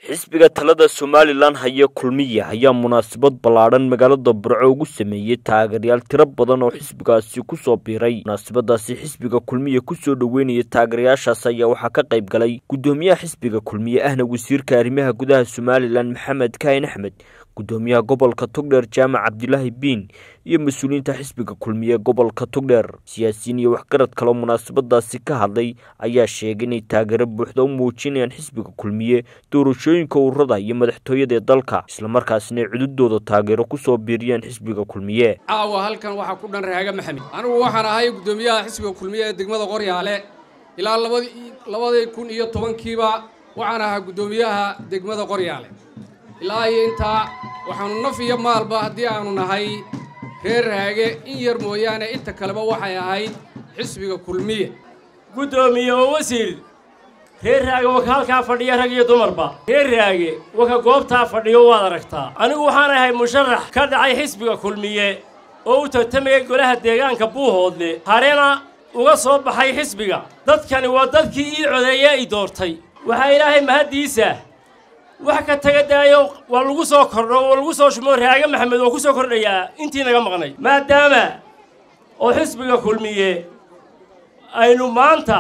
xisbiga talada somalilan haya kulmiya ayaa munaasabad ballaadhan magaalada burco ugu sameeyey taageerayaal tiro badan oo xisbigaasi kusoo biiray munaasabadaasi xisbiga kulmiya kusoo dhoweynaya taageerayaashaas ayaa waxaa ka qayb galay guddoomiyaha xisbiga kulmiye ahna wasiirka arrimaha gudaha somalilan maxamed kaahin axmed guddoomiyaha gobolka togdheer jaamac cabdilaahi biin iyo mas-uuliyiinta xisbiga kulmiye gobolka togdheer siyaasiyiin iyo waxgarad kaloo munaasabadaasi ka hadlay ayaa sheegay inay taageero buuxda u muujinayaan xisbiga kulmiye doorashooyinka ururada iyo madaxtooyada ee dalka islamarkaasina ay cududooda taageero kusoo biiriyaan xisbiga kulmiye caawa halkan waxaa ku dhan raaga maxamed anigu waxaan ahay guddoomiyaha xisbiga kulmiye ee degmada qoryaale ilaa labadii kun iyo tobankiiba waxaan ahaa guddoomiyaha degmada qoryaale ilaa iyo intaa waxaanu naf iyo maalba haddii aanu nahay reer raage in yar mooyaane inta kaleba waxay ahayd xisbiga kulmiye guddoomiye oo wasiir reer raage waka halkaa fadhiya rag iyo dumarba reer raage waka goobtaa fadhiyo waad aragtaa anigu waxaan ahay musharax ka dhacay xisbiga kulmiye oo u tartamaya golaha deegaanka buuhoodle harena uga soo baxay xisbiga dadkani waa dadkii ii codeeye i doortay waxaa ilaahay mahaddiisa wax ka taga daayo waa lagu soo kordho waa lagu soo shumo raaga maxamed waa ku soo kordhayaa intii naga maqnay maadaama oo xisbiga kulmiye aynu maanta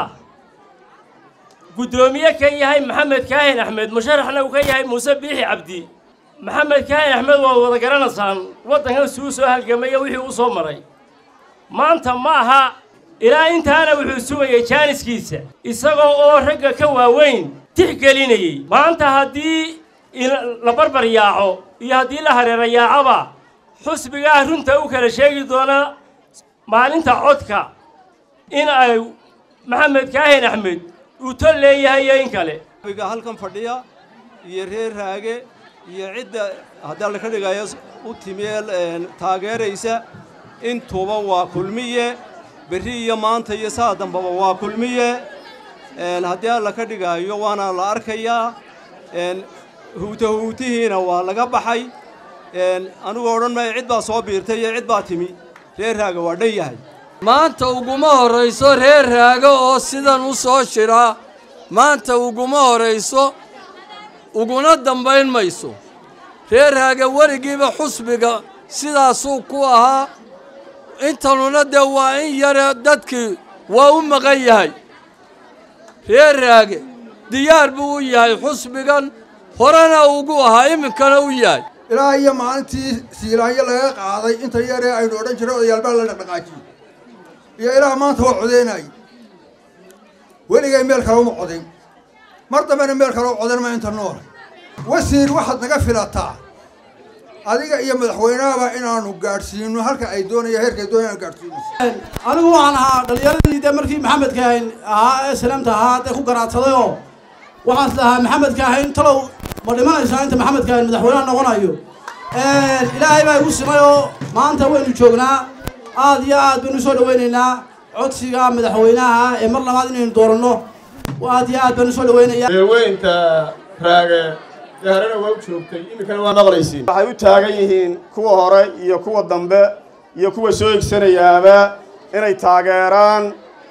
guddoomiye ka yahay maxamed kaahin axmed musharaxna uu ka yahay muuse biixi cabdi maxamed kaahin axmed waad wada garanaysaan waddankan suu soo halgamaya wixii u soo maray maanta ma aha ilaa intaana wuxuu sugayay jaaniskiisa isagoo oo ragga ka waaweyn tixgelinayey maanta haddii la barbar yaaco iyo haddii la hareera yaacoba xusbigaa runta u kala sheegi doona maalinta codka in ay maxamed kaahin axmed uu tol leeyahay iyo in kale biga halkan fadhiya iyo reer raage iyo cidda haddii alla ka dhigayo u timie taageeraysa intuba waa kulmiye berri iyo maanta iyo saa dambaba waa kulmiye haddii alla ka dhigaayo waana la arkayaa huutahuutihiina waa laga baxay anigoo odhan maayo cid baa soo biirtay iyo cid baa timi reer raaga waa dhan yahay maanta uguma horrayso reer raaga oo sidan u soo jira maanta uguma horrayso uguna dambayn mayso reer raaga weligiiba xusbiga sidaasuu ku ahaa intanuna dee waa in yare dadkii waa u maqan yahay reer raage diyaar buu u yahay xusbigan horena ugu ahaa iminkana u yahay ilaa iyo maalintii siilaanyo laga qaaday inta yaree aynu odhan jiray odayaalbaa la dhaqdhaqaajiyey iyo ilaah maanta waa codeynayay weligay meel kale uma codayn mar dambena meel kale u codayn ma inta nool wasiir waxaad naga filataa adiga iyo madaxweynahaba inaanu gaadhsiino halka ay doonaya heerka ay doonaya gaadhsiino anigu waxaan ahaa dhallinyaradii dee markii maxamed kaahin ahaa ee salaamta ahaa dee ku garaadsaday oo waxaan is lahaa maxamed kaahin talow ma dhimanaysaa inta maxamed kaahin madaxweynaha noqonayo ilaahay baa igu simay oo maanta waynu joognaa aad iyo aad baynu usoo dhawaynaynaa codsiga madaxweynaha ee mar labaad inaynu dooranno aad iyo aad baynu usoo dhawaynayaa weynta raage harena waa u joogtay iminkana waa maqlaysiin waxay u taagan yihiin kuwa hore iyo kuwa dambe iyo kuwa soo egsanayaaba inay taageeraan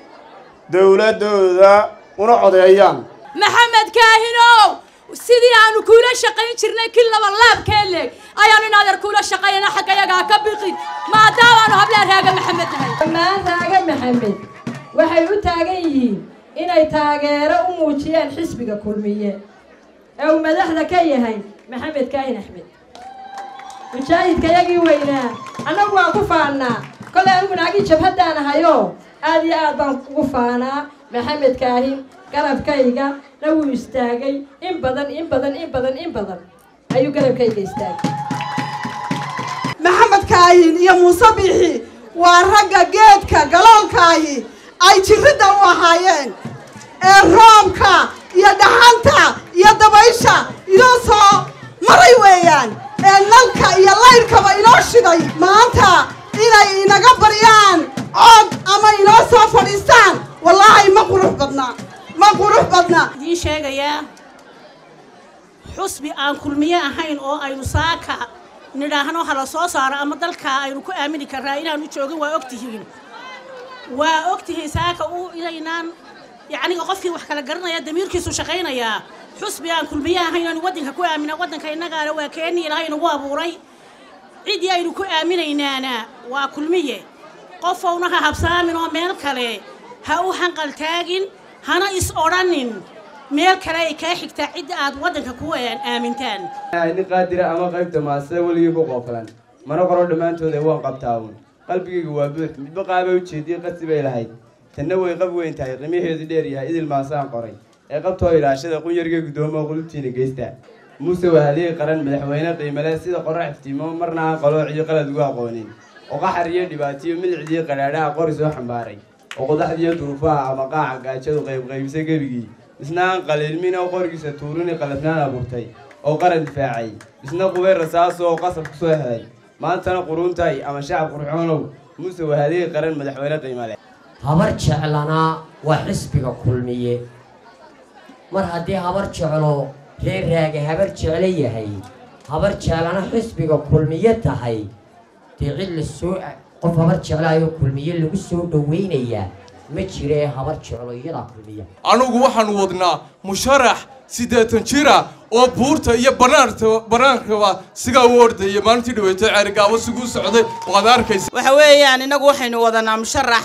dawladdooda una codeeyaan maxamed kaahinow sidii aanu kuula shaqayn jirnay kii laba laabkee leeg ayaanu in adeer kuula shaqaynana xagga yagaa ka biqin maadaamaanu hablaan raaga maxamed nahay dhammaan raaga maxamed waxay u taagan yihiin inay taageero u muujiyaan xisbiga kulmiye ee uu madaxda ka yahay maxamed kaahin axmed mujaahidka yagii weynaa annagu waan ku faannaa kolay anigu naagii jabhaddaan ahayoo aad iyo aad baan ugu faanaa maxamed kaahin garabkayga na wuu istaagay in badan in badan in badan in badan ayuu garabkayga istaagay maxamed kaahin iyo muuse biixi waa ragga geedka galoolkaahi ay jirridda u ahaayeen ee roobka iyo dhaxanta iyo dabaysha inoo soo maray weeyaan ee nalka iyo laydhkaba inoo shiday maanta inay inaga baryaan cod ama inoo soo fadhiistaan wallaahi ma qurux badna ma qurux badna idiin sheegayaa xusbi aan kulmiye ahayn oo aynu saaka nidhaahno hala soo saaro ama dalkaa aynu ku aamini karraa inaanu joogin waa ogtihiin waa ogtihiin saaka u inaynaan yacniga qofkii wax kala garanaya damiirkiisu shaqaynayaa xusbi aan kulmiye ahayn aanu waddanka ku aamina waddanka innagaana waa keeni ilaahay nagu abuuray ciddii aynu ku aaminaynaana waa kulmiye qofowna ha habsaamin oo meel kale ha u hanqaltaagin hana is odhanin meel kale ay kaa xigtaa cidda aad waddanka ku aamintaan nin qaadira ama qaybta maasada weligii ku qoofilan mana qoro dhammaantooda waan qabtaawun qalbigayga waa buux midba qaabay ujeediye qasi bay lahayd tanna way qab weyn tahay qiimaheedu dheer yahay idil maasaan qoray ee qabtoo ilaashada qunyarga guddoomo qulubtiina geysta muuse waa haliyey qaran madaxweyne qiimale sida qorax iftiimo marna aan qaloociyo qalad ugu aqoonin oo qaxar iyo dhibaatiyo milicdii qadhaadhaha qori soo xambaaray oo qodaxdiiyo duruufaha ama qaaca gaajadu qaybqaybisa gebigii isna aan qaliilmin oo qorigiisa tuurini qalafnaan abuurtay oo qaran difaacay isna qubay rasaaso oo qasab ku soo helay maantana quruuntahay ama shacab qurxoonow muuse waa haliyey qaran madaxweyne qiimale habar jeclanaa waa xisbiga kulmiye mar haddii habar jeclo reer raage habar jeclo yahay habar jeclana xisbiga kulmiye tahay dee cid la soo qof habar jeclaayoo kulmiye lagu soo dhowaynayaa ma jiree habar jeclo iyadaa kulmiya anugu waxaan wadnaa musharax siddeetan jira oo buurta iyo banaanta banaankaba sigaa u ordaya maalintii dhaweeto ceerigaabo siguu socday waad arkaysa waxa weeyaan innagu waxaynu wadanaa musharax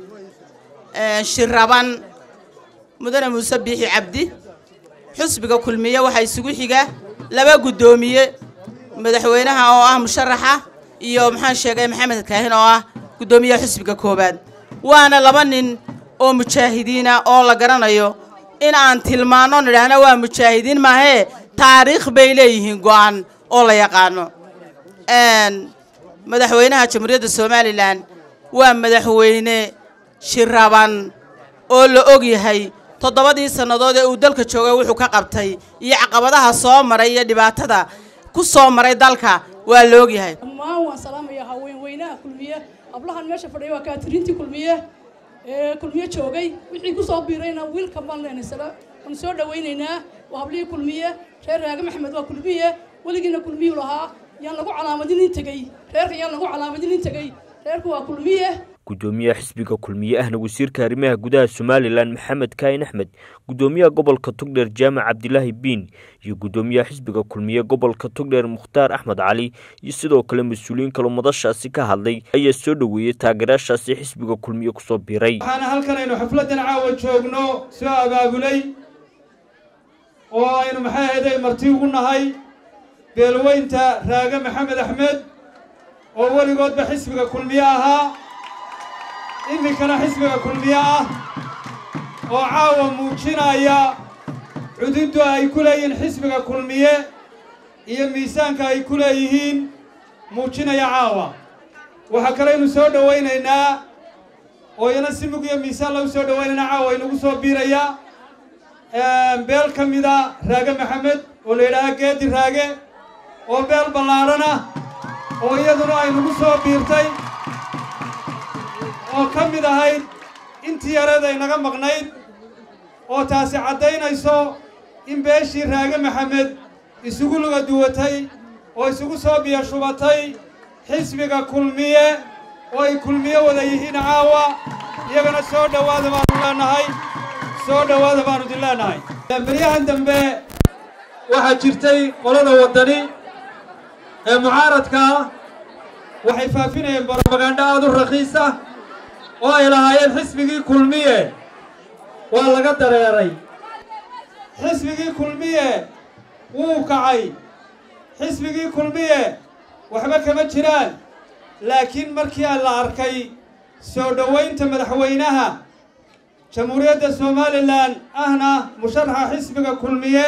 shiraban mudane muuse biixi cabdi xusbiga kulmiye waxaa isugu xiga laba guddoomiye madaxweynaha oo ah musharaxa iyo maxaan sheegay maxamed kaahin oo ah guddoomiyaha xusbiga koowaad waana laba nin oo mujaahidiina oo la garanayo in aan tilmaanno nidhaahna waa mujaahidiin maahee taariikh bay leeyihiin go'an oo la yaqaano madaxweynaha jamhuuriyadda somalilan waa madaxweyne shiraban oo la og yahay toddobadii sannadood ee uu dalka joogay wuxuu ka qabtay iyo caqabadaha soo maray iyo dhibaatada ku soo maray dalka waa la og yahay dhammaan waan salaamayaa haweenweynaha kulmiye hablahan meesha fadhiya waa kaatiriintii kulmiye ee kulmiye joogay wixii ku soo biirayna wiilka baan leenay sala waan soo dhawaynaynaa waa hablihii kulmiye reer raage maxamed waa kulmiye weligiina kulmiyuu lahaa yaan lagu calaamadin in tegey reerka yaan lagu calaamadin in tegey reerku waa kulmiye gudoomiyaha xisbiga kulmiye ahna wasiirka arrimaha gudaha somalilan maxamed kaahin axmed gudoomiyaha gobolka togdheer jaamac cabdilaahi biin iyo gudoomiyaha xisbiga kulmiye gobolka togdheer mukhtaar axmed cali iyo sidoo kale mas-uuliyiin kaloo madashaasi ka hadlay ayaa soo dhoweeyey taageerayaashaasi xisbiga kulmiye kusoo biiray waxaana halkan aynu xafladdan caawa joogno soo abaabulay oo aynu maxay ahaday marti ugu nahay beelweynta raage maxamed axmed oo weligoodba xisbiga kulmiye ahaa iminkana xisbiga kulmiye ah oo caawa muujinaya cududdu ay ku leeyihiin xisbiga kulmiye iyo miisaanka ay ku leeyihiin muujinaya caawa waxaa kaleynu soo dhowaynaynaa oo iyana si mug iyo miisaan lagu soo dhowaynaynaa caawa inagu soo biiraya beel ka mida raage maxamed oo la yidhaaha geedi raage oo beel ballaadhana oo iyaduna ay nagu soo biirtay oo ka mid ahayd intii yareed ay naga maqnayd oo taasi caddaynayso in beeshii raage maxamed isugu luga duwatay oo isugu soo biyo shubatay xisbiga kulmiye oo ay kulmiye wada yihiin caawa iyagana soo dhowaada baanu leenahay soo dhowaada baanu idin leenahay beryahan dambe waxaa jirtay qolada waddani ee mucaaradka ah waxay faafinayeen brobagandho aad u rakiis ah oo ay lahaayeen xisbigii kulmiye waa laga dareeray xisbigii kulmiye wuu kacay xisbigii kulmiye waxba kama jiraan laakiin markii la arkay soo dhowaynta madaxweynaha jamhuuriyadda somalilan ahna musharaxa xisbiga kulmiye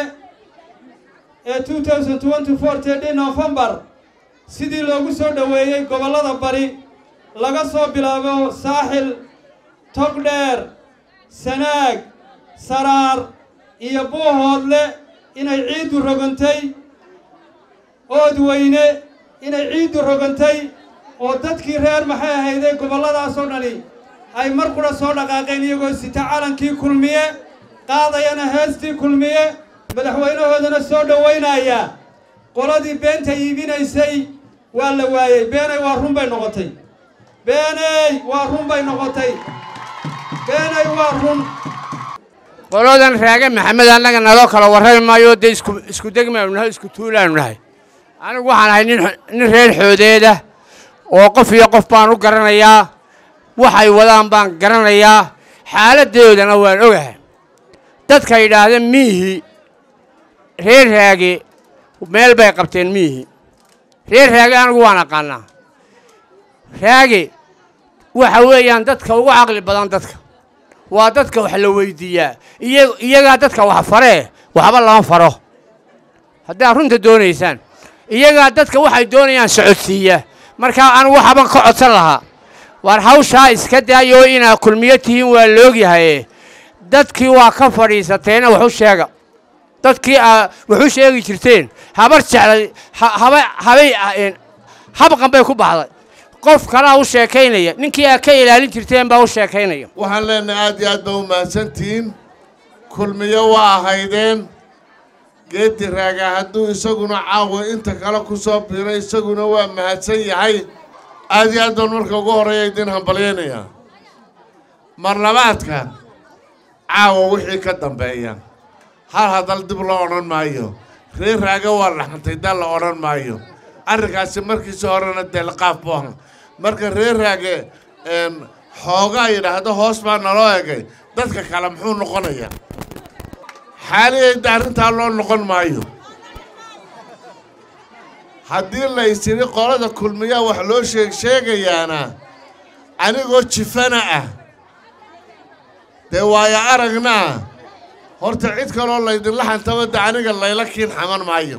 ee novembar sidii loogu soo dhoweeyey gobollada bari laga soo bilaabo saaxil togdheer sanaag saraar iyo buuhoodle inay ciiddu rogantay oodweyne inay ciiddu rogantay oo dadkii reer maxay ahayday gobolladaasoo dhani ay mar qura soo dhaqaaqeen iyagoo sita calankii kulmiye qaadayana heestii kulmiye madaxweynahoodana soo dhowaynaya qoladii beenta iibinaysay waa la waayey beenay waa run bay noqotay beeney waa run bay noqotay beeney waa run qoladan raage maxamed annaga naloo kala warrami maayo dee isku isku degmaanu nahay isku tuulaanu nahay anigu waxaan ahay nin nin reer xoodeeda oo qof iyo qof baan u garanayaa waxay wadaan baan garanayaa xaaladdoodana waan ogahay dadka yidhaahda miihi reer raage meel bay qabteen miihi reer raage anigu waan aqaanaa raage waxa weeyaan dadka ugu caqli badan dadka waa dadka wax la weydiiyaa iya iyagaa dadka wax faree waxba lama faro haddaad runta doonaysaan iyagaa dadka waxay doonayaan socodsiiya markaa anigu waxaban ka codsan lahaa waar hawshaa iska daayoo inaad kulmiyo tihiin waa laogyahaye dadkii waa ka fadhiisateena waxu sheega dadkii aa waxu sheegi jirteen habar jeclay haba habay habqan bay ku baxday qof kalaa u sheekaynaya ninkii aad ka ilaalin jirteen baa u sheekaynaya waxaan leenahay aad iyo aad baa u mahadsantihiin kulmiyo waa ahaydeen geedi raaga hadduu isaguna caawa inta kale ku soo biiray isaguna waa mahadsan yahay aad iyo aad baan marka ugu horreeya idin hambalyaynayaa mar labaadka caawa wixii ka dambeeya hal hadal dib loo odhan maayo reer raaga waa dhaxantay dal la odhan maayo arrinkaasi markiisi horena deelqaaf buu ahaa marka reer raage xoogaa yidhaahdo hoos baa naloo egay dadka kale muxuu noqonayaa xaaliyayda arrintaa loo noqon maayo haddii la isiri qolada kulmiyaa wax loo sheeg sheegayaana anigoo jifana ah dee waayo aragna ah horta cid kaloo laydinla xantaba de aniga layla kiin xaman maayo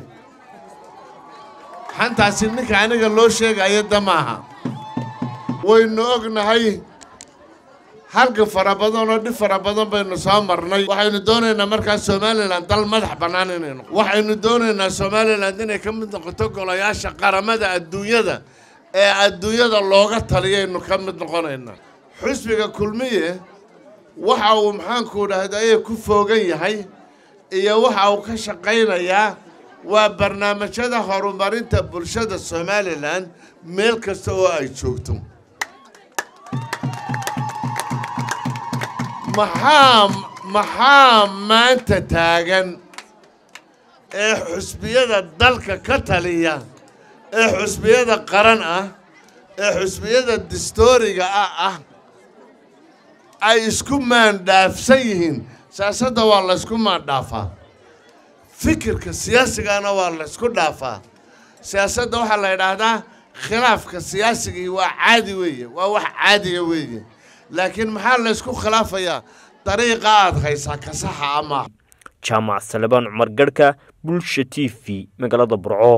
xantaasi ninka aniga loo sheegayo da maaha waynu ognahay halgan fara badan oo dhib fara badan baynu soo marnay waxaynu doonaynaa markaa somalilan dal madax bannaan inay noqo waxaynu doonaynaa somalilan inay ka mid noqoto golayaasha qaramada adduunyada ee adduunyada looga taliyaynu ka mid noqonaynaa xusbiga kulmiye waxa uu maxaanku dhahdaye ku foogan yahay iyo waxa uu ka shaqaynayaa waa barnaamijyada horumarinta bulshada somalilan meel kasta oo ay joogto maxaa maxaa maanta taagan ee xusbiyada dalka ka taliya ee xusbiyada qaran ah ee xusbiyada distooriga ah ah ay isku maandhaafsan yihiin siyaasadda waa laysku maandhaafaa fikirka siyaasigana waa laysku dhaafaa siyaasadda waxaa la yidhaahdaa khilaafka siyaasigii waa caadi weeye waa wax caadiya weeye laakiin maxaa laysku khilaafayaa dariiqa aad haysaa ka saxa ama jaamac salebaan cumar garhka bulsha t v magaalada burco